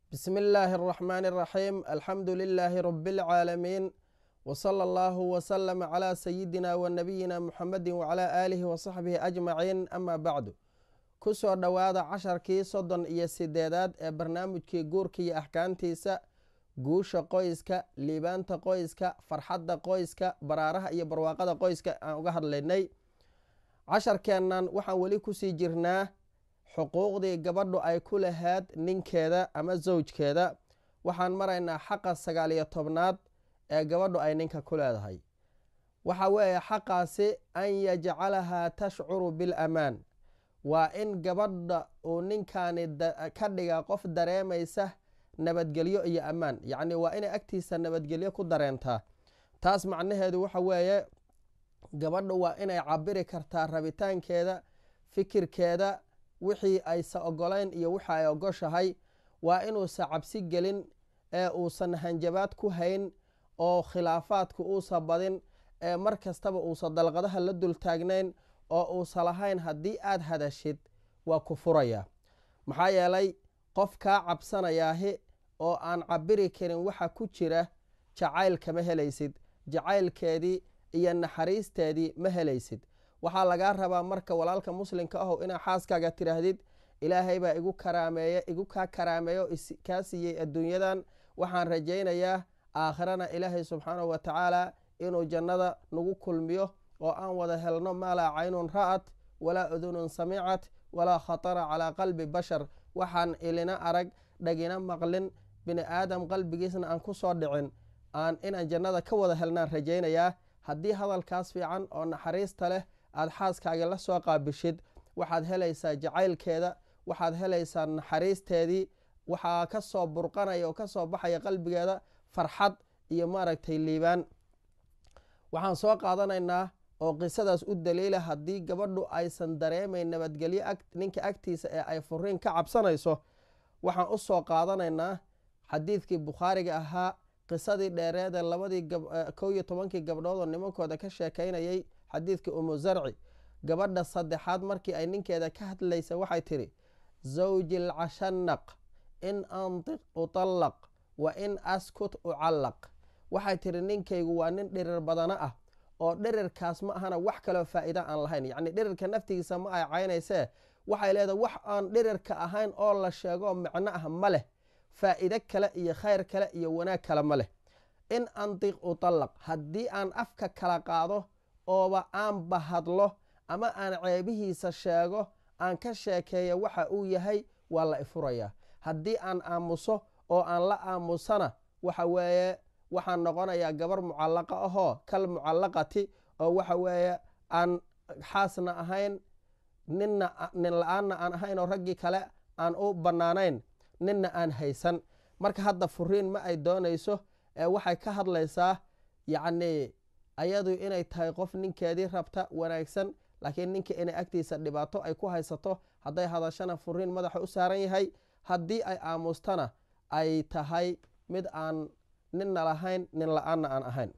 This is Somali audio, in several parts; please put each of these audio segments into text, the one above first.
بسم الله الرحمن الرحيم الحمد لله رب العالمين وصلى الله وسلم على سيدنا ونبينا محمد وعلى آله وصحبه أجمعين أما بعد kusoo dhowaada casharkii soddon iyo sideedaad ee barnaamijkii guurka iyo axkaamtiisa guusha qoyska liibaanta qoyska farxadda qoyska baraaraha iyo barwaaqada qoyska aan uga hadlaynay casharkeennan waxaan weli kusii jirnaa xuquuqdii gabadhu ay ku lahayd ninkeeda ama zawjkeeda waxaan maraynaa xaqa sagaal iyo tobnaad ee gabadhu ay ninka ku leedahay waxa weeye xaqaasi an yajcalahaa tashcuru bilamaan waa in gabadha uu ninkaani ka dhiga qof dareemaysa nabadgelyo iyo ammaan yacni waa inay agtiisa nabadgelyo ku dareentaa taas macnaheedu waxa weeye gabadhu waa inay cabiri kartaa rabitaankeeda fikirkeeda wixii aysa ogolayn iyo wixii ay ogoshahay waa inuusa cabsi gelin ee uusan hanjabaad ku hayn oo khilaafaadku uusa badin ee mar kastaba uusa dalqadaha la dul taagnayn oo uusa lahayn haddii aad hadashid waa ku furayaa maxaa yeelay qof kaa cabsanayaahi oo aan cabiri karin waxa ku jira jacayl kama helaysid jacaylkeedii iyo naxariisteedii ma helaysid waxaa lagaa rabaa marka walaalka muslimka ahow inaa xaaskaaga tiraahdid ilaahay baa igu karaameeye igu kaa karaameeyo kaa siiyey adduunyadan waxaan rajaynayaa aakhirana ilaahay subxaanahu wa tacaala inuu jannada nagu kulmiyo oo aan wada helno maa laa caynun ra'at walaa udunun samicat walaa khatara calaa qalbi bashar waxaan ilina arag dhagina maqlin bini aadam qalbigiisna aan ku soo dhicin aan inaan jannada ka wada helnaan rajaynayaa haddii hadalkaas fiican oo naxariista leh aad xaaskaaga la soo qaabishid waxaad helaysaa jacaylkeeda waxaad helaysaa naxariisteedii waxaa ka soo burqanaya oo kasoo baxaya qalbigeeda farxad iyo maaragtay liibaan waxaan soo qaadanaynaa oo qisadaas u daliila haddii gabadhu aysan dareemayn nabadgelyo ninka agtiisa ee ay furiin ka cabsanayso waxaan u soo qaadanaynaa xadiidkii bukhaariga ahaa qisadii dheereede labadii kow iyo tobankii gabdhood oo nimankooda ka sheekaynayay xadiidkii umu zarci gabadha saddexaad markii ay ninkeeda ka hadlaysa waxay tidhi zawji lcashanaq in antiq utallaq wa in askut ucallaq waxay tidhi ninkaygu waa nin dhirir badano ah oo dhirirkaas ma ahana wax kaloo faa'iida aan lahayn yacni dhirirka naftigiisa ma ay caynaysee waxay leedahay wax aan dhirirka ahayn oo la sheegoo micno ah ma leh faa'iide kale iyo khayr kale iyo wanaag kale ma leh in antiq utallaq haddii aan afka kala qaado ooba aan bahadlo ama aan ceebihiisa sheego aan ka sheekeeyo waxa uu yahay waa la ifurayaa haddii aan aamuso oo aan la aamusana waxa weeye waxaan noqonayaa gabar mucallaqa ahoo kal mucallaqati oo waxa weeye aan xaasna ahayn ninna nin la-aanna aan ahayn oo raggii kale aan u bannaanayn ninna aan haysan marka hadda furiin ma ay doonayso ee waxay ka hadlaysaa yacnii ayadu inay tahay qof ninkeedii rabta wanaagsan laakiin ninka inay agtiisa dhibaato ay ku haysato hadday hadashana furiin madaxa u saaran yahay haddii ay aamustana ay tahay mid aan ninna lahayn nin la-aanna aan ahayn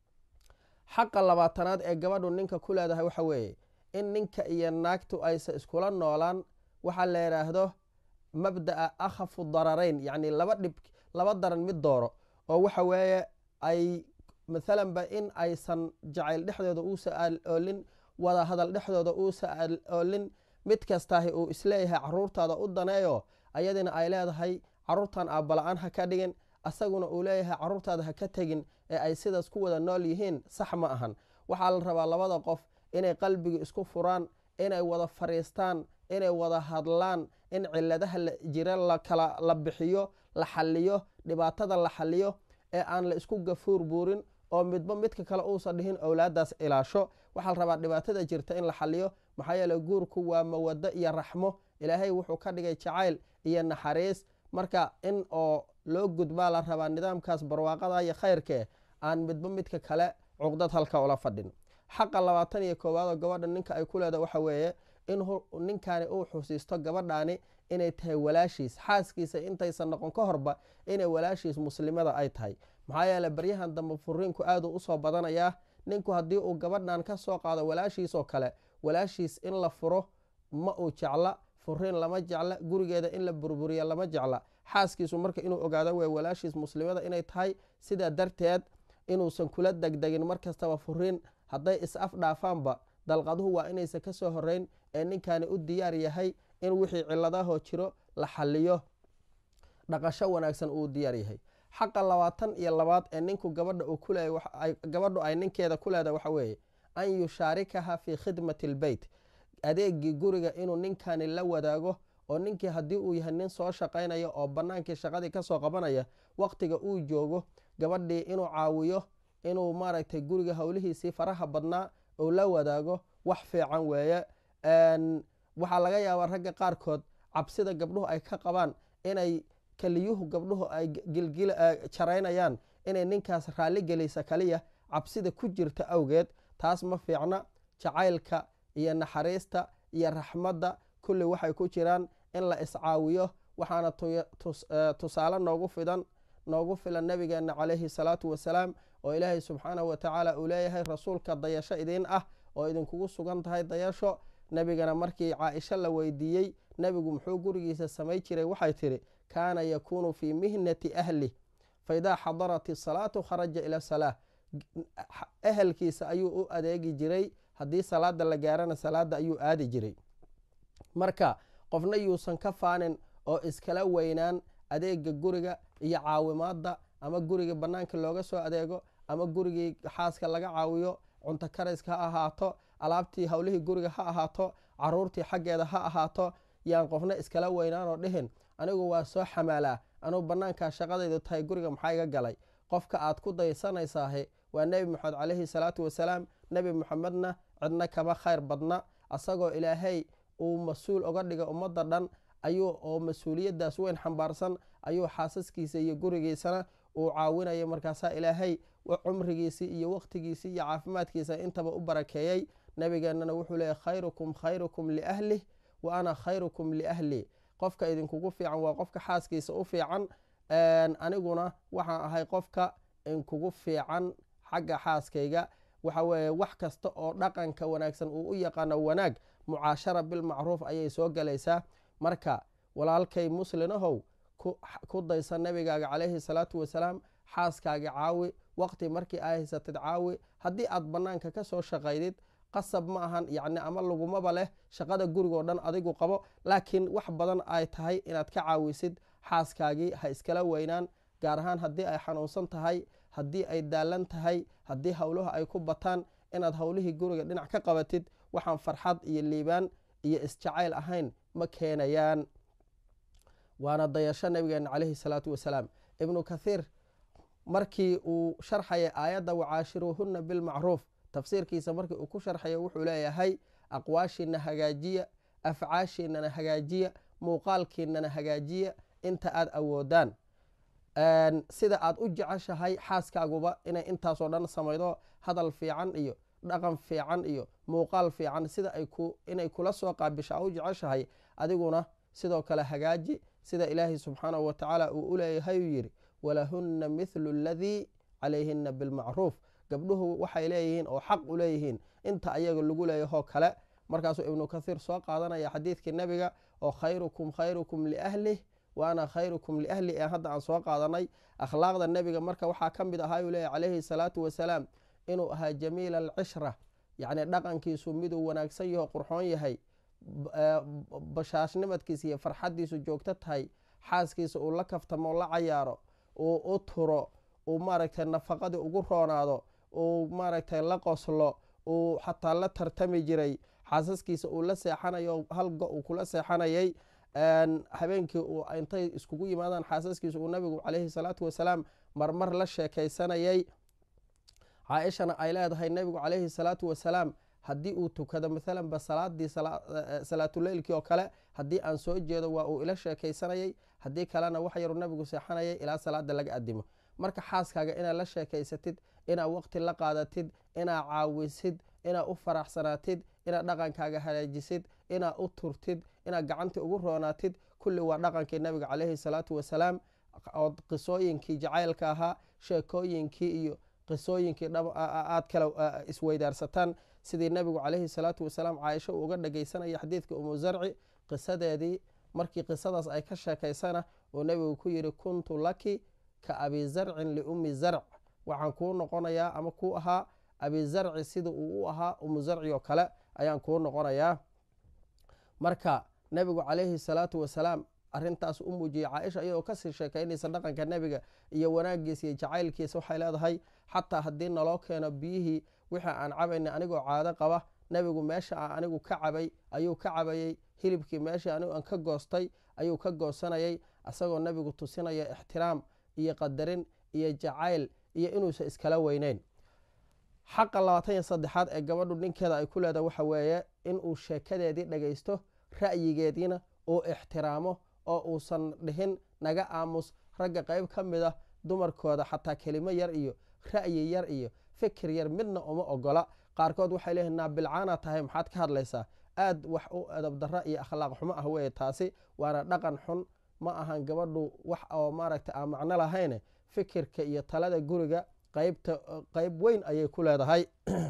xaqa labaatanaad ee gabadhu ninka ku leedahay waxa weeye in ninka iyo naagtu aysa iskula noolaan waxaa la yidhaahdo mabda'a akhafu dararayn yacni laba dhib laba daran mid dooro oo waxa weeye ay mathalanba in aysan jacayl dhexdooda uusa oolin wada hadal dhexdooda uusa oolin mid kastaahi uu isleeyahay caruurtaada u daneeyo ayadina ay leedahay caruurtan aabbala-aan ha ka dhigin asaguna uu leeyahay caruurtaada ha ka tegin ee ay sidaas ku wada nool yihiin sax ma ahan waxaa la rabaa labada qof inay qalbiga isku furaan inay wada fariistaan inay wada hadlaan in ciladaha jira lakala la bixiyo la xaliyo dhibaatada la xaliyo ee aan la isku gafuur buurin oo midba midka kale uusan dhihin owlaadaas ilaasho waxaa la rabaa dhibaatada jirta in la xaliyo maxaa yeele guurku waa mawado iyo raxmo ilaahay wuxuu ka dhigay jacayl iyo naxariis marka in oo loo gudbaa la rabaa nidaamkaas barwaaqada iyo khayrkee aan midba midka kale cuqdad halka ula fadhin xaqa labaatan iyo koowaadoo gabadha ninka ay ku leedaha waxa weeye in ninkani uu xusiisto gabadhaani inay tahay walaashiis xaaskiisa intaysan noqon ka horba inay walaashiis muslimada ay tahay maxaa yeele baryahan dambe furiinku aaduu usoo badanayaa ninku haddii uu gabadhan ka soo qaado walaashiisoo kale walaashiis in la furo ma uu jecla furiin lama jecla gurigeeda in la burburiya lama jecla xaaskiisu marka inuu ogaado wey walaashiis muslimada inay tahay sidaa darteed inuusan kula degdegin mar kastaba furin hadday is af dhaafaanba dalqaduhu waa inaysan ka soo horeyn ee ninkani u diyaar yahay in wixii ciladahoo jiro la xaliyo dhaqasho wanaagsan uu diyaar yahay xaqa labaatan iyo labaad ee ninku gabadha uu kuleeya gabadhu ay ninkeeda ku leedahay waxa weeye an yushaarikaha fii khidmati lbeyt adeegii guriga inuu ninkani la wadaago oo ninkii haddii uu yahay nin soo shaqaynaya oo bannaankii shaqadii kasoo qabanaya waqtiga uu joogo gabadhii inuu caawiyo inuu maaragtay guriga howlihiisii faraha badnaa uu la wadaago wax fiican weeye waxaa laga yaabaa ragga qaarkood cabsida gabdhuhu ay ka qabaan inay keliyuhu gabdhuhu ay jaraynayaan inay ninkaas raalli gelisa kaliya cabsida ku jirta awgeed taas ma fiicna jacaylka iyo naxariista iyo raxmadda kulli waxay ku jiraan in la iscaawiyo waxaana tusaale noogu fidan noogu filan nabigeena calayhi salaatu wasalaam oo ilaahay subxaanahu watacaala uu leeyahay rasuulka dayasho idiin ah oo idinkugu sugan tahay dayasho nebigana markii caaisho la weydiiyey nebigu muxuu gurigiisa samay jiray waxay tidhi kaana yakuunu fii mihnati ahlih faidaa xadarat isalaatu kharaja ila salaa ehelkiisa ayuu u adeegi jiray haddii salaada la gaarana salaada ayuu aadi jiray marka qofna yuusan ka faanin oo iskala weynaan adeega guriga iyo caawimaadda ama guriga bannaanka looga soo adeego ama gurigii xaaska laga caawiyo cunto karayska ha ahaato alaabtii howlihii guriga ha ahaato caruurtii xaggeeda ha ahaato yaan qofna iskala weynaanoo dhihin anigu waa soo xamaalaa anuu bannaankaa shaqadaydu tahay guriga maxaa iga galay qofka aad ku daysanaysaahe waa nebi moxamed calayhi salaatu wasalaam nebi moxamedna cidna kama khayr badna asagoo ilaahay uu mas-uul oga dhiga ummadda dhan ayuu oo mas-uuliyaddaas weyn xambaarsan ayuu xaasaskiisa iyo gurigiisana uu caawinaya markaasaa ilaahay cumrigiisii iyo waqtigiisii iyo caafimaadkiisa intaba u barakeeyey nabigeenana wuxuu leeyay khayrukum khayrukum liahlih wa ana khayrukum liahlii qofka idinkugu fiican waa qofka xaaskiisa u fiican aniguna waxaan ahay qofka inkugu fiican xagga xaaskayga waxa weeye wax kasta oo dhaqanka wanaagsan uu u yaqaano wanaag mucaashara bilmacruuf ayay soo galaysaa marka walaalkay muslinahow ku daysa nabigaaga calayhi salaatu wasalaam xaaskaaga caawi waqti markii aa haysatid caawi haddii aad bannaanka ka soo shaqaydid qasab ma ahan yacni ama lagumaba leh shaqada gurigoo dhan adigu qabo laakiin wax badan ay tahay inaad ka caawisid xaaskaagii ha iskala weynaan gaar ahaan haddii ay xanuunsan tahay haddii ay daalan tahay haddii howluhu ay ku bataan inaad howlihii guriga dhinac ka qabatid waxaan farxad iyo liibaan iyo isjacayl ahayn ma keenayaan waana dayasho nabigeena calayhi salaatu wasalaam ibnu kathiir markii uu sharxaya aayadda wacaashiruuhuna bilmacruuf tafsiirkiisa markii uu ku sharxaya wuxuu leeyahay aqwaashiina hagaajiya afcaashiinana hagaajiya muuqaalkiinana hagaajiya inta aad awoodaan sida aad u jeceshahay xaaskaaguba inay intaasoo dhan samaydo hadal fiican iyo dhaqan fiican iyo muuqaal fiican sida inay kula soo qaabisha u jeceshahay adiguna sidoo kale hagaaji sida ilaahay subxaanahu watacaala uu u leeyahay uu yidhi walahunna mithlu aladii calayhina bilmacruuf gabdhuhu waxay leeyihiin oo xaq u leeyihiin inta ayaga lagu leeyahoo kale markaasuu ibnu kathiir soo qaadanaya xadiidkii nebiga oo khayrukum khayrukum liahlih wa ana khayrukum liahli ee hadda aan soo qaadanay akhlaaqda nebiga marka waxaa ka mid ahaa uu leeyahy calayhi salaatu wasalaam inuu ahaa jamiila alcishra yacni dhaqankiisu miduu wanaagsan yaho qurxoon yahay bashaashnimadkiisa iyo farxaddiisu joogto tahay xaaskiisa uu la kaftamo la cayaaro uu u turo uu maaragtay nafaqadii ugu roonaado uu maaragtay la qoslo uu xataa la tartami jiray xaasaskiisa uu la seexanayo halgo uu kula seexanayay habeenkii uu intay iskugu yimaadaan xaasaskiisa uu nabigu calayhi salaatu wasalaam marmar la sheekaysanayay caaishana ay leedahay nabigu calayhi salaatu wasalaam haddii uu tukado maalanba salaadii salaatuleylkii oo kale haddii aan soo jeedo waa uu ila sheekaysanayay haddii kalena wax yaru nabigu seexanayay ilaa salaada laga adimo marka xaaskaaga inaad la sheekaysatid inaad waqti la qaadatid inaad caawisid inaad u faraxsanaatid inaad dhaqankaaga hagaajisid inaad u turtid inaad gacantii ugu roonaatid kulli waa dhaqankii nabiga calayhi salaatu wasalaam oo qisooyinkii jacaylka ahaa sheekooyinkii iyo qisooyinkii aad kala isweydaarsataan sidii nabigu calayhi salaatu wasalaam caaisho uu uga dhagaysanaya xadiidka umu zarci qisadeedii markii qisadaas ay ka sheekaysana oo nebigu ku yidhi kuntu laki ka abi zarcin liummi zarc waxaan kuu noqonayaa ama kuu ahaa abi zarci sida uu u ahaa umu zarci oo kale ayaan kuu noqonayaa marka nebigu calayhi salaatu wasalaam arintaas u muujiyey caaisha iyadoo kasii sheekaynaysa dhaqanka nebiga iyo wanaagiisa iyo jacaylkiisa waxay leedahay xataa haddii naloo keeno biyihii wixii aan cabaynay anigoo caado qaba nebigu meesha a anigu ka cabay ayuu ka cabayey hilibkii meeshii anigu aan ka goostay ayuu ka goosanayay isagoo nebigu tusinaya ixtiraam iyo qadarin iyo jacayl iyo inuusan iskala weyneyn xaqa labaatan iyo saddexaad ee gabadhu ninkeeda ay ku leedahay waxa weeye inuu sheekadeedii dhagaysto ra'yigeediina uu ixtiraamo oo uusan dhihin naga aamus ragga qayb ka mid ah dumarkooda xataa kelimo yar iyo ra'yi yar iyo fikir yar midna uma ogola qaarkood waxay leeyihin naabilcaana tahay maxaad ka hadlaysaa aad wax u adabdarra iyo akhlaaq xumo ah weye taasi waana dhaqan xun ma ahan gabadhu wax oo maaragta aan macno lahayne fikirka iyo talada guriga qaybta qayb weyn ayay ku leedahay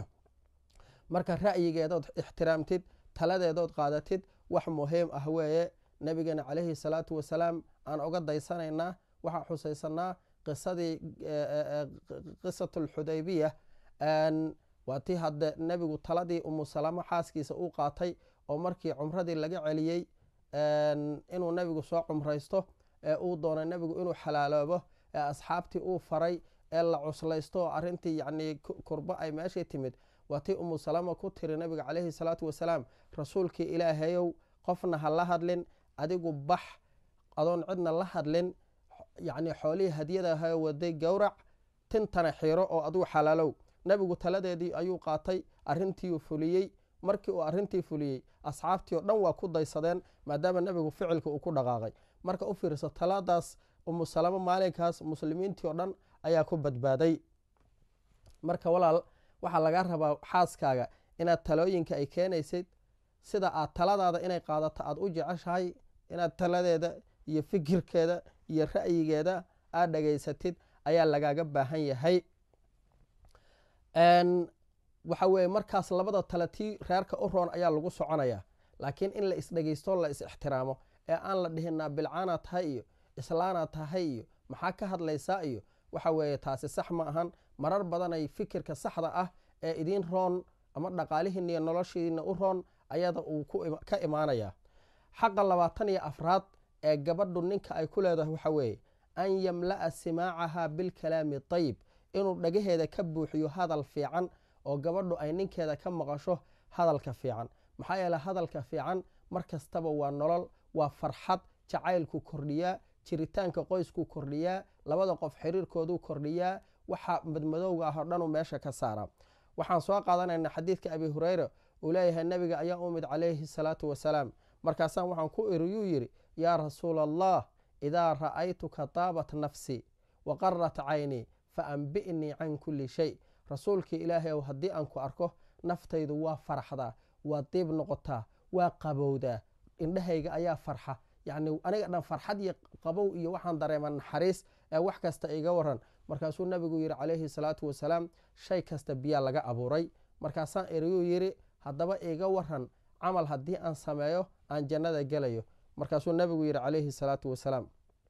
marka ra'yigeedood ixtiraamtid taladeedood qaadatid wax muhiim ah weeye nabigeena calayhi salaatu wasalaam aan oga daysanaynaa waxaa xusaysanaa qisadii qisatulxudaybiya waa tii hadde nebigu taladii umu salamo xaaskiisa uu qaatay oo markii cumradii laga celiyey inuu nebigu soo cumraysto ee uu doonay nebigu inuu xalaaloobo ee asxaabtii uu faray ee la cuslaysto oo arrintii yacnii kurbo ay meeshii timid waa tii umu salama ku tiri nabiga calayhi salaatu wasalaam rasuulkii ilaahayow qofna ha la hadlin adigu bax adoon cidna la hadlin yacnii xoolihii hadiyada ahayo waday gowrac tintana xiro oo adigu xalaalow nebigu taladeedii ayuu qaatay arrintiiuu fuliyey markii uu arrintii fuliyey asxaabtii oo dhan waa ku daysadeen maadaama nebigu ficilka uu ku dhaqaaqay marka u fiirso taladaas umu salamo maalinkaas muslimiintii oo dhan ayaa ku badbaaday marka walaal waxaa laga rabaa xaaskaaga inaad talooyinka ay keenaysid sida aad taladaada inay qaadato aad u jeceshahay inaad taladeeda iyo fikirkeeda iyo ra'yigeeda aad dhageysatid ayaa lagaaga baahan yahay waxa weye markaas labada tale tii reerka u roon ayaa lagu soconaya laakiin in la isdhegeysto la is ixtiraamo ee aan la dhihin naabilcaana tahay iyo islaana tahay iyo maxaa ka hadlaysaa iyo waxa weeye taasi sax ma ahan marar badanay fikirka saxda ah ee idiin roon ama dhaqaalihiina iyo noloshiina u roon ayada uu ka imaanaya xaqa labaatan iyo afraad ee gabadhu ninka ay ku leedahay waxa weeye an yamla'a simaacaha bilkalaami tayib inuu dhagaheeda ka buuxiyo hadal fiican oo gabadhu ay ninkeeda ka maqasho hadalka fiican maxaa yeele hadalka fiican mar kastaba waa nolol waa farxad jacaylku kordhiyaa jiritaanka qoysku kordhiyaa labada qof xiriirkooduu kordhiyaa waxa madmadowga ah oo dhanuu meesha ka saara waxaan soo qaadanaynaa xadiidka abi hureyra uu leeyahay nebiga ayaa umid calayhi salaatu wasalaam markaasaan waxaan ku iriyuu yidhi yaa rasuula allah idaa ra'aytuka taabat nafsi wa qarat caynii fa ambi'nii can kulli shay rasuulkii ilaahay ow haddii aan ku arko naftaydu waa faraxdaa waa diib noqotaa waa qabowdaa indhahayga ayaa farxa yacni aniga dhan farxad iyo qabow iyo waxaan dareema naxariis ee wax kasta iga waran markaasuu nabigu yidhi calayhi salaatu wasalaam shay kasta biyaa laga abuuray markaasaan eriyuu yidhi haddaba iga waran camal haddii aan sameeyo aan jannada gelayo markaasuu nabigu yidhi calayhi salaatu wasalaam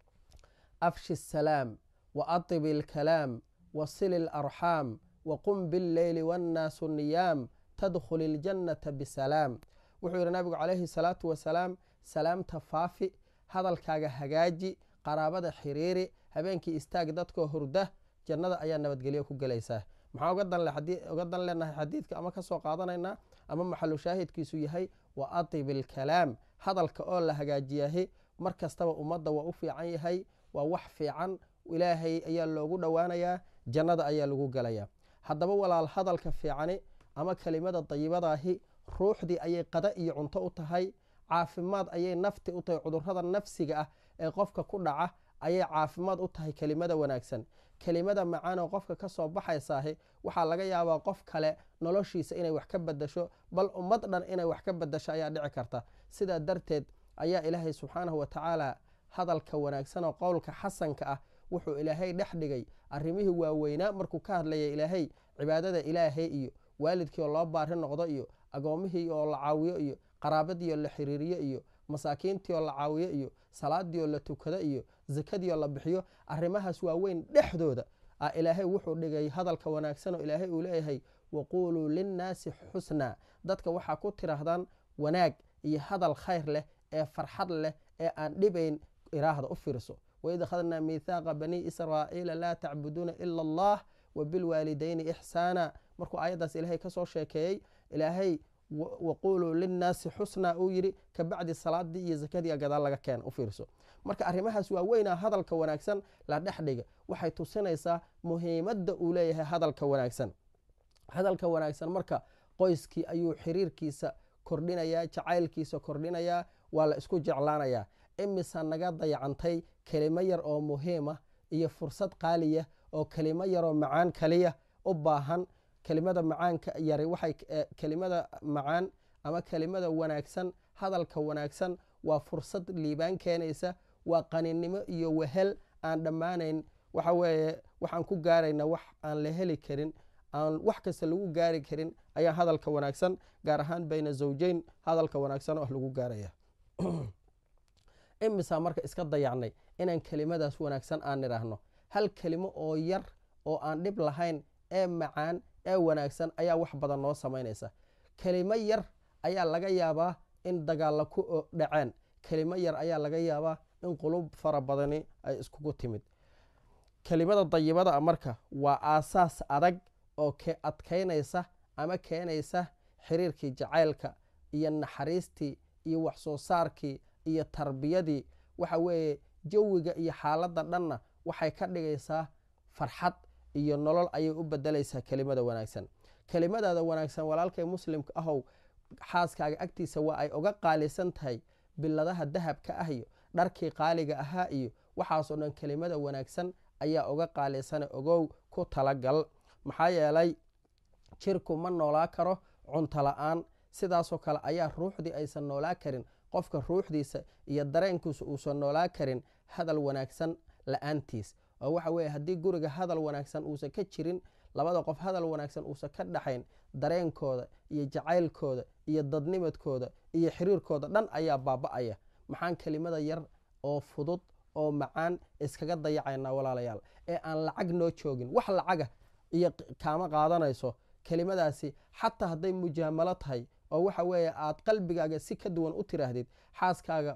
afshi salaam wa atib ilkalaam wa sil ilarxaam wa qum billeyli wannaasu niyaam tadkhul iljannata bisalaam wuxuu yidhi nabigu calayhi salaatu wasalaam salaamta faafi hadalkaaga hagaaji qaraabada xiriiri habeenkii istaag dadkoo hurda jannada ayaa nabadgelyo ku gelaysaa maxaa uga dan leenahay xadiidka ama kasoo qaadanaynaa ama maxalu shaahidkiisu yahay wa atib ilkalaam hadalka oo la hagaajiyahi mar kastaba ummadda waa u fiican yahay waa wax fiican ilaahay ayaa loogu dhowaanayaa jannada ayaa lagu gelayaa haddaba walaal hadalka fiicani ama kelimada dayibadaahi ruuxdii ayay qada iyo cunto u tahay caafimaad ayay nafti u tahay cudurrada nafsiga ah ee qofka ku dhaca ayay caafimaad u tahay kelimada wanaagsan kelimada macaan oo qofka ka soo baxaysaahi waxaa laga yaabaa qof kale noloshiisa inay wax ka badasho bal ummad dhan inay wax ka badasho ayaa dhici karta sidaa darteed ayaa ilaahay subxaanahu wa tacaala hadalka wanaagsan oo qowlka xasanka ah wuxuu ilaahay dhex dhigay arrimihii waaweynaa markuu ka hadlaya ilaahay cibaadada ilaahay iyo waalidkii oo loo baari noqdo iyo agoomihii oo la caawiyo iyo qaraabadii oo la xiriiriyo iyo masaakiintii oo la caawiyo iyo salaadii oo la tukado iyo zakadiioo la bixiyo arrimahaas waaweyn dhexdooda a ilaahay wuxuu dhigay hadalka wanaagsan oo ilaahay uu leeyahay waquuluu linnaasi xusnaa dadka waxaa ku tiraahdaan wanaag iyo hadal khayr leh ee farxad leh ee aan dhibayn iraahda u fiirso waid akhadnaa miithaaqa banii israa'iila laa tacbuduuna ila allah wabilwaalidayni ixsaana markuu aayaddaas ilaahay ka soo sheekeeyey ilaahay waquuluu linnaasi xusnaa uu yidhi kabacdi salaadii iyo zakadii gadaal laga keena u fiirso marka arrimahaas waaweynaa hadalka wanaagsan la dhex dhiga waxay tusinaysaa muhiimadda uu leeyahay hadalka wanaagsan hadalka wanaagsan marka qoyskii ayuu xiriirkiisa kordhinayaa jacaylkiisa kordhinayaa waa la isku jeclaanayaa imisa naga dayacantay kelimo yar oo muhiima iyo fursad qaaliya oo kelimo yaroo macaan kaliya u baahan kelimada macaanka yari waxay kelimada macaan ama kelimada wanaagsan hadalka wanaagsan waa fursad liibaan keenaysa waa qaninimo iyo wehel aan dhammaanayn waxa weeye waxaan ku gaarayna wax aan la heli karin aan wax kasta lagu gaari karin ayaa hadalka wanaagsan gaar ahaan bayna zawjeyn hadalka wanaagsan oo ah lagu gaaraya imisaa marka iska dayacnay inaan kelimadaas wanaagsan aan nidhaahno hal kelimo oo yar oo aan dhib lahayn ee macaan ee wanaagsan ayaa wax badan noo samaynaysa kelimo yar ayaa laga yaabaa in dagaalla ku dhaceen kelimo yar ayaa laga yaabaa in qulub fara badani ay iskugu timid kelimada dayibada marka waa aasaas adag oo adkaynaysa ama keenaysa xiriirkii jacaylka iyo naxariistii iyo wax soo saarkii iyo tarbiyadii waxa weeye jawiga iyo xaaladda dhanna waxay ka dhigaysaa farxad iyo nolol ayay u bedelaysaa kelimada wanaagsan kelimadaada wanaagsan walaalkay muslimka ahow xaaskaaga agtiisa waa ay uga qaalisan tahay biladaha dahabka ah iyo dharkii qaaliga ahaa iyo waxaasoo dhan kelimada wanaagsan ayaa uga qaalisana ogow ku talagal maxaa yeelay jirku ma noolaa karo cunto la-aan sidaasoo kale ayaa ruuxdii aysan noolaa karin qofka ruuxdiisa iyo dareenkiisa uusan noolaa karin hadal wanaagsan la-aantiis oo waxa weye haddii guriga hadal wanaagsan uusan ka jirin labada qof hadal wanaagsan uusan ka dhaxayn dareenkooda iyo jacaylkooda iyo dadnimadkooda iyo xiriirkooda dhan ayaa baaba-aya maxaan kelimada yar oo fudud oo macaan iskaga dayacaynaa walaalayaal ee aan lacag noo joogin wax lacaga iyo kaama qaadanayso kelimadaasi xataa hadday mujaamalo tahay oo waxa weeye aad qalbigaaga si ka duwan u tiraahdid xaaskaaga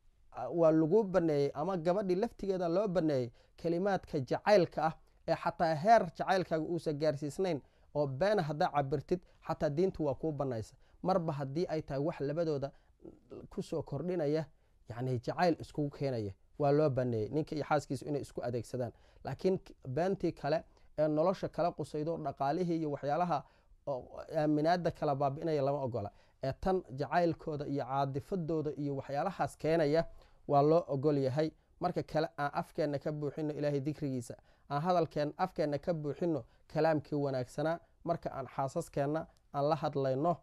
waa lagu baneeyey ama gabadhii laftigeeda loo baneeyey kelimaadka jacaylka ah ee xataa heer jacaylkaaga uusan gaarsiisnayn oo beena haddaa cabirtid xataa diintu waa kuu banaysa marba haddii ay tahay wax labadooda kusoo kordhinaya yani jacayl iskugu keenaya waa loo baneeyey ninka iyo xaaskiisu inay isku adeegsadaan laakiin beentii kale ee nolosha kala qusaydo dhaqaalihii iyo waxyaalaha aaminaada kala baabi'inaya lama ogola ee tan jacaylkooda iyo caadifadooda iyo waxyaalahaas keenaya waa loo ogol yahay marka kale aan afkeenna ka buuxino ilaahay dikrigiisa aan hadalkeen afkeenna ka buuxino kalaamkii wanaagsanaa marka aan xaasaskeenna aan la hadlayno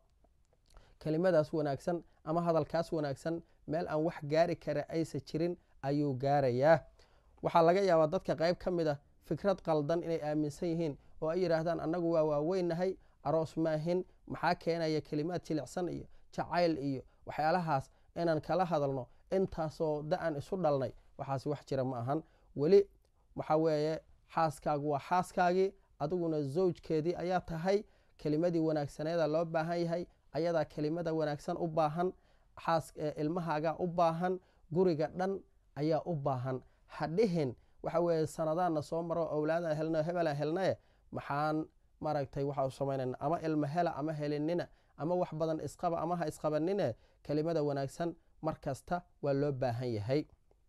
kelimadaas wanaagsan ama hadalkaas wanaagsan meel aan wax gaari kara aysa jirin ayuu gaarayaa waxaa laga yaabaa dadka qayb ka mid a fikrad qaldan inay aaminsan yihiin oo ay yidhaahdaan annagu waa waaweynahay aroos maahin maxaa keenaya kelimaad jilicsan iyo jacayl iyo waxyaalahaas inaan kala hadalno intaasoo da-an isu dhalnay waxaas wax jira ma ahan weli waxa weeye xaaskaagu waa xaaskaagii adiguna zawjkeedii ayaa tahay kelimadii wanaagsaneeda loo baahan yahay ayadaa kelimada wanaagsan u baahan ilmahaagaa u baahan guriga dhan ayaa u baahan hadhihin waxa weeye sanadaana soo maro owlaadaan helno hebelaan helnaye maxaan maaragtay waxaa samaynayna ama ilma hela ama helinina ama wax badan isqaba ama ha isqabanine kelimada wanaagsan mar kasta waa loo baahan yahay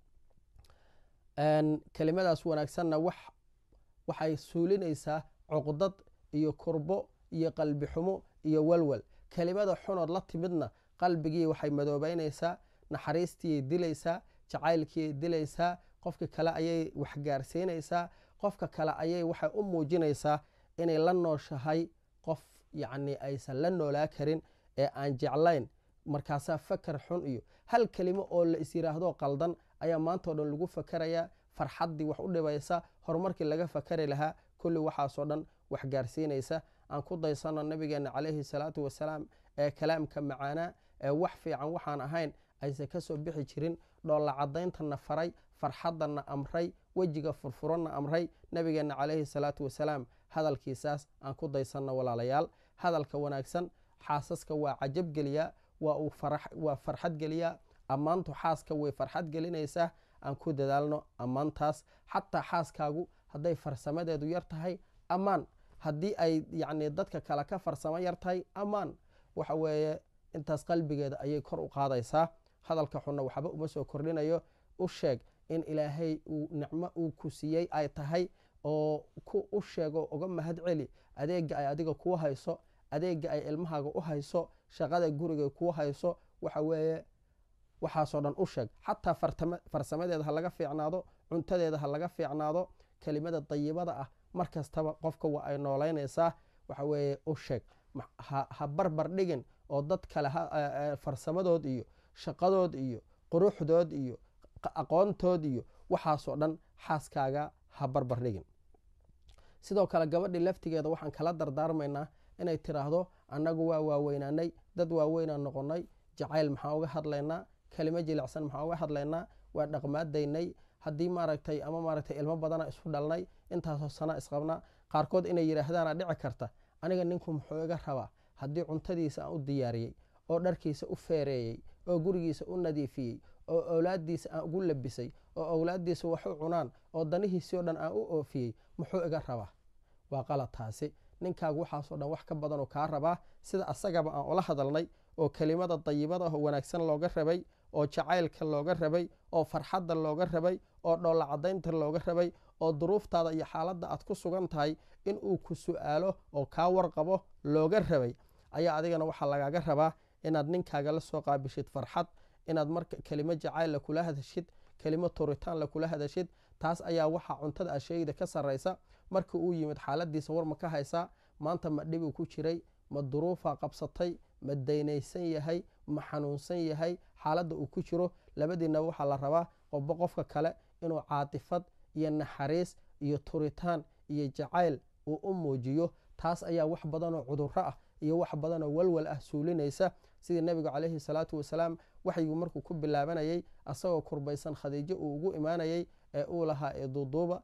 kelimadaas wanaagsanna waxay suulinaysaa cuqdad iyo kurbo iyo qalbi xumo iyo walwal kelimada xunood la timidna qalbigii waxay madoobeynaysaa naxariistiiyay dilaysaa jacaylkiiyay dilaysaa qofka kale ayay waxgaarsiinaysaa qofka kale ayay waxay u muujinaysaa inay la nooshahay qof yacni aysan la noolaa karin ee aan jeclayn markaasaa fakar xun iyo hal kelimo oo la is yiraahdo qaldan ayaa maantao dhan lagu fakarayaa farxaddii wax u dhibaysa horumarkii laga fakari lahaa kulli waxaasoo dhan waxgaarsiinaysa aan ku daysano nabigeena calayhi salaatu wasalaam ee kalaamka macaanaa ee wax fiican waxaan ahayn aysan kasoo bixi jirin dhoolla cadayntana faray farxadana amray wejiga furfuranna amray nabigeenna calayhi salaatu wasalaam hadalkiisaas aan ku daysanno walaalayaal hadalka wanaagsan xaasaska waa cajab geliyaa waa farxad geliyaa ammaantu xaaska way farxad gelinaysaa aan ku dadaalno ammaantaas xataa xaaskaagu hadday farsamadeedu yar tahay ammaan haddii ay yacni dadka kale ka farsamo yar tahay ammaan waxa weeye intaas qalbigeeda ayay kor u qaadaysaa hadalka xunna waxba uma soo kordhinayo u sheeg in ilaahay uu nicmo uu ku siiyey ay tahay oo ku u sheego uga mahad celi adeega ay adiga kuu hayso adeega ay ilmahaaga u hayso shaqada guriga kuu hayso waxa weeye waxaasoo dhan u sheeg xataa farsamadeeda ha laga fiicnaado cuntadeeda ha laga fiicnaado kelimada dayibada ah mar kastaba qofka waa ay noolaynaysaa waxa weeye u sheeg ha barbar dhigin oo dad kale farsamadood iyo shaqadood iyo quruxdood iyo aqoontood iyo waxaasoo dhan xaaskaaga ha barbar dhigin sidoo kale gabadhii laftigeeda waxaan kala dardaarmaynaa inay tiraahdo annagu waa waaweynaanay dad waaweynaan noqonnay jacayl maxaa uga hadlaynaa kelimo jilicsan maxaa uga hadlaynaa waa dhaqmaadaynay haddii maaragtay ama maaragtay ilmo badana isu dhalnay intaasoo sana isqabnaa qaarkood inay yidhaahdaana dhici karta aniga ninku muxuu iga rabaa haddii cuntadiisa aan u diyaariyey oo dharkiisa u feereeyey oo gurigiisa u nadiifiyey oo owlaadiisa aan ugu labisay oo owlaadiisa wax u cunaan oo danihiisii oo dhan aan u oofiyey muxuu iga rabaa waa qalad taasi ninkaagu waxaasoo dhan wax ka badanoo kaa rabaa sida asagaba aan ula hadalnay oo kelimada dayibada oo wanaagsan looga rabay oo jacaylka looga rabay oo farxadda looga rabay oo dhoolla cadaynta looga rabay oo duruuftaada iyo xaaladda aad ku sugan tahay inuu ku su-aalo oo kaa warqabo looga rabay ayaa adigana waxaa lagaaga rabaa inaad ninkaaga la soo qaabishid farxad inaad marka kelimo jacayl kula hadashid kelimo turitaan lakula hadashid taas ayaa waxaa cuntada asheyda ka sarraysa markii uu yimid xaaladiisa war ma ka haysaa maanta ma dhibuu ku jiray ma duruufaa qabsatay ma daynaysan yahay ma xanuunsan yahay xaaladda uu ku jiro labadiinaba waxaa la rabaa qofba qofka kale inuu caatifad iyo naxariis iyo turitaan iyo jacayl uu u muujiyo taas ayaa wax badanoo cudurro ah iyo wax badanoo walwal ah suulinaysa sidii nebigu calayhi salaatu wasalaam waxygu markuu ku bilaabanayay asagoo kurbaysan khadiijo uu ugu imaanayay ee uu lahaa ee duuduuba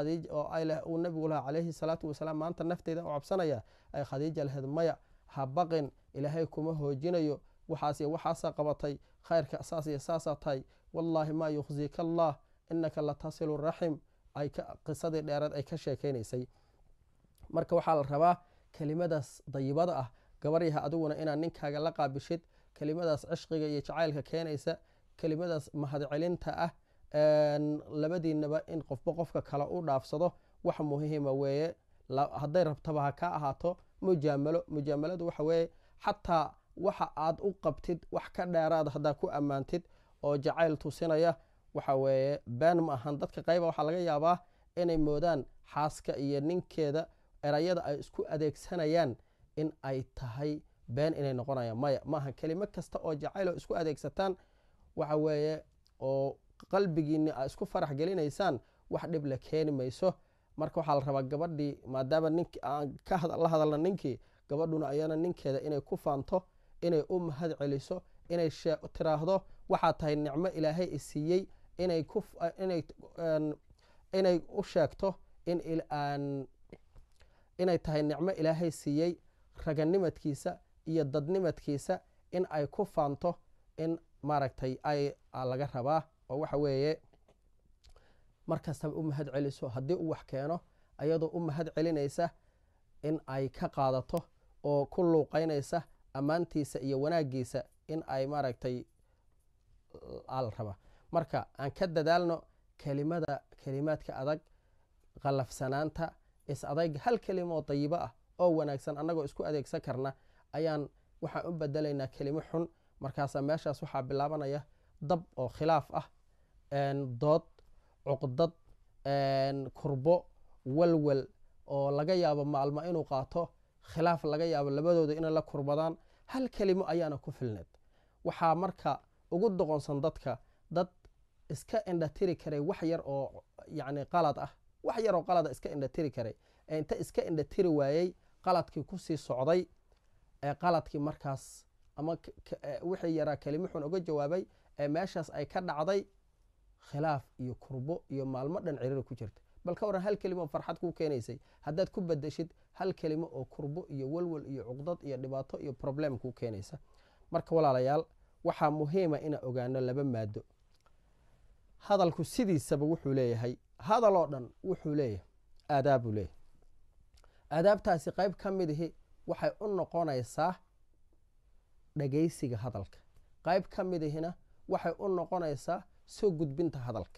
uu nebigu lahaa calayhi salaatu wasalaam maanta nafteyda u cabsanaya ay khadiija lahayd maya ha baqin ilaahay kuma hoojinayo waxaas waxaasaa qabatay khayrka saas iyo saasaa tahay wallaahi maa yukhzika allah inaka la tasilu raxim qisadii dheereed ay ka sheekaynaysay marka waxaa la rabaa kelimadaas dayibada ah gabaryaha adiguna inaad ninkaaga la qaabishid kelimadaas cishqiga iyo jacaylka keenaysa kelimadaas mahadcelinta ah labadiinaba in qofba qofka kale u dhaafsado wax muhiima weeye hadday rabtaba ha ka ahaato mujaamalo mujaamaladu waxa weeye xataa waxa aad u qabtid wax ka dheeraada haddaa ku ammaantid oo jacayl tusinaya waxa weeye been ma ahan dadka qayba waxaa laga yaabaa inay moodaan xaaska iyo ninkeeda erayada ay isku adeegsanayaan in ay tahay been inay noqonayaan maya maaha kelimo kasta oo jacayl oo isku adeegsataan waxa weeye oo qalbigiinni a isku farax gelinaysaan wax dhib la keeni mayso marka waxaa la rabaa gabadhii maadaama nink aan la hadalna ninkii gabadhuna ayana ninkeeda inay ku faanto inay u mahad celiso inay tiraahdo waxaa tahay nicmo ilaahay isiiyey inay u sheegto inay tahay nicmo ilaahay siiyey raganimadkiisa iyo dadnimadkiisa in ay ku faanto in maaragtay ay laga rabaa oo waxa weeye markastaba u mahad celiso haddii uu wax keeno ayadoo u mahad celinaysa in ay ka qaadato oo ku luuqaynaysa ammaantiisa iyo wanaagiisa in ay maaragtay la rabaa marka aan ka dadaalno kelimada kelimaadka adag qalafsanaanta is adayga hal kelimo oo dayibo ah oo wanaagsan annagoo isku adeegsan karna ayaan waxaan u bedelaynaa kelimo xun markaasa meeshaas waxaa bilaabanaya dab oo khilaaf ah dood cuqdad kurbo walwal oo laga yaabo maalmo inuu qaato khilaaf laga yaabo labadooda inay la kurbadaan hal kelimo ayaana ku filneed waxaa marka ugu doqonsan dadka dad iska indhatiri karay wax yar oo yacni qalad ah wax yar oo qalada iska indhatiri karay ee inta iska indhatiri waayey qaladkii kusii socday ee qaladkii markaas ama wixii yaraa kelimo xun uga jawaabay ee meeshaas ay ka dhacday khilaaf iyo kurbo iyo maalmo dhan ciriiri ku jirta bal ka waran hal kelimo farxad kuu keenaysay haddaad ku badashid hal kelimo oo kurbo iyo walwal iyo cuqdad iyo dhibaato iyo problem kuu keenaysa marka walaalayaal waxaa muhiima inaa ogaano laba maado hadalku sidiisaba wuxuu leeyahay hadal oo dhan wuxuu leeyahay aadaabuu leeyahay aadaabtaasi qayb ka mid ihi waxay u noqonaysaa dhagaysiga hadalka qayb ka mid ihina waxay u noqonaysaa soo gudbinta hadalka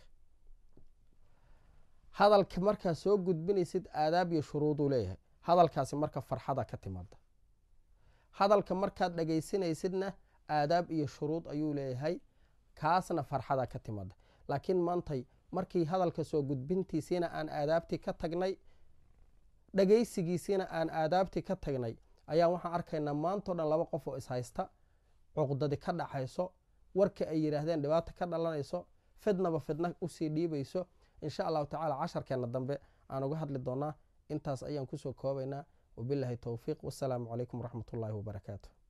hadalka markaa soo gudbinaysid aadaab iyo shuruuduu leeyahay hadalkaasi marka farxada ka timaada hadalka markaad dhagaysanaysidna aadaab iyo shuruud ayuu leeyahay kaasna farxada ka timaada laakiin maantay markii hadalka soo gudbintiisiina aan aadaabtii ka tagnay dhagaysigiisiina aan aadaabtii ka tagnay ayaan waxaan arkaynaa maantao dhan laba qof oo ishaysta cuqdadi ka dhaxayso warka ay yidhaahdeen dhibaata ka dhalanayso fidnaba fidna usii dhiibayso insha allahu tacala casharkeena dambe aan uga hadli doonaa intaas ayaan kusoo koobaynaa wabilaahi towfiiq wasalaamu calaykum waraxmat ullaahi wabarakaatu